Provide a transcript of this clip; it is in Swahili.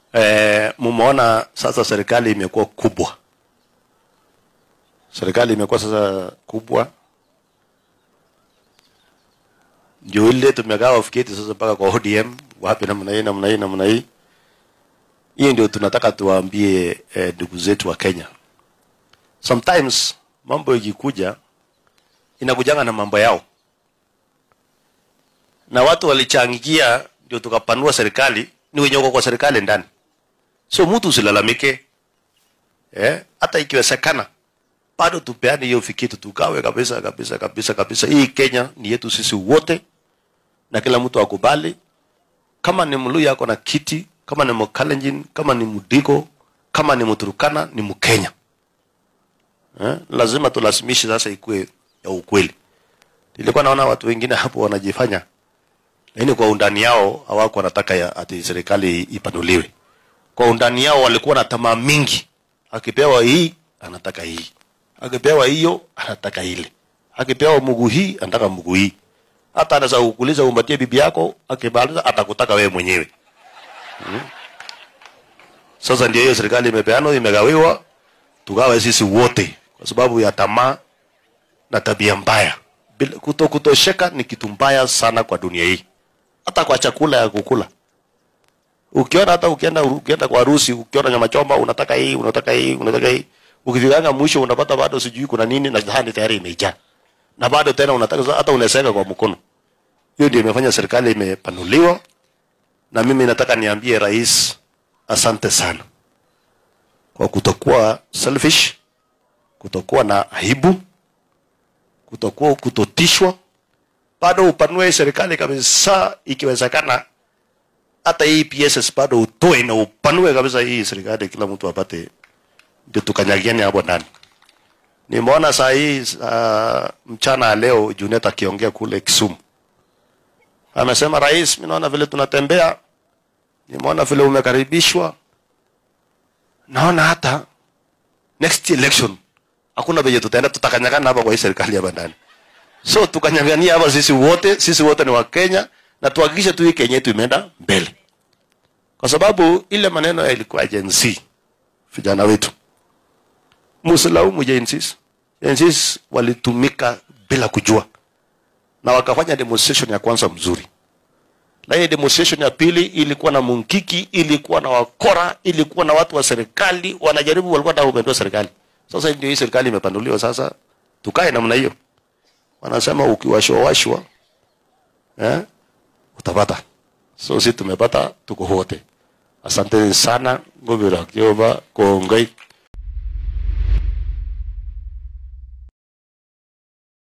Eh, mumeona sasa serikali imekuwa kubwa, serikali imekuwa sasa kubwa, ndio ile tumegawa fiketi sasa mpaka kwa ODM wapi, namna hii namna hii namna hii. Hiyo ndio tunataka tuwaambie eh, ndugu zetu wa Kenya. Sometimes mambo ikikuja inakujanga na mambo yao, na watu walichangia ndio tukapanua serikali, ni wenye wako kwa serikali ndani. So mtu usilalamike, eh, hata ikiwezekana bado tupeane hiyo fikiti, tugawe kabisa kabisa kabisa kabisa. Hii Kenya ni yetu sisi wote, na kila mtu akubali. Kama ni Mluya ako na kiti, kama ni Mkalenjin, kama ni Mudigo, kama ni Mturukana, ni Mkenya. Eh, lazima tulazimishe sasa ikuwe ya ukweli. Nilikuwa naona watu wengine hapo wanajifanya, lakini kwa undani yao hawako wanataka ya ati serikali ipanuliwe. Kwa undani yao walikuwa na tamaa mingi, akipewa hii anataka hii, akipewa hiyo anataka ile, akipewa mguu hii anataka mguu hii. Hata anaweza kukuuliza umpatie bibi yako, akimaliza atakutaka wewe mwenyewe. Hmm. Sasa ndio hiyo serikali imepeanwa, imegawiwa, tugawe sisi wote kwa sababu ya tamaa na tabia mbaya. Bila- Kuto kutosheka ni kitu mbaya sana kwa dunia hii, hata kwa chakula ya kukula. Ukiona hata ukienda ukienda kwa harusi, ukiona nyama choma, unataka hii, unataka hii, unataka hii, ukifikanga mwisho unapata bado sijui kuna nini na sahani tayari imejaa, na bado tena unataka hata unaseka kwa mkono. Hiyo ndio imefanya serikali imepanuliwa, na mimi nataka niambie rais, asante sana kwa kutokuwa selfish, kutokuwa na aibu, kutokuwa kutotishwa, bado upanue serikali kabisa, ikiwezekana hata hii PSS bado utoe na upanue kabisa hii serikali, kila mtu apate, ndio tukanyagiane hapo ndani. Nimeona saa hii uh, mchana ya leo Junet akiongea kule Kisumu, amesema rais, mimi naona vile tunatembea, nimeona vile umekaribishwa, naona hata next election hakuna venye tutaenda, tutakanyagana hapa kwa hii serikali hapa ndani. So tukanyang'ania hapa sisi wote, sisi wote ni Wakenya na tuhakikishe tu hii Kenya yetu imeenda mbele, kwa sababu ile maneno yalikuwa Gen Z, vijana wetu, msilaumu Gen Z. Gen Z walitumika bila kujua na wakafanya demonstration ya kwanza mzuri, lakini demonstration ya pili ilikuwa na munkiki, ilikuwa na wakora, ilikuwa na watu wa serikali wanajaribu, walikuwa wanataka kupindua serikali. Sasa ndio hii serikali imepanduliwa, sasa tukae namna hiyo. Wanasema ukiwashwa washwa eh, utapata. So sisi tumepata, tuko wote. Asanteni sana, ngobira Jehova, kongoi.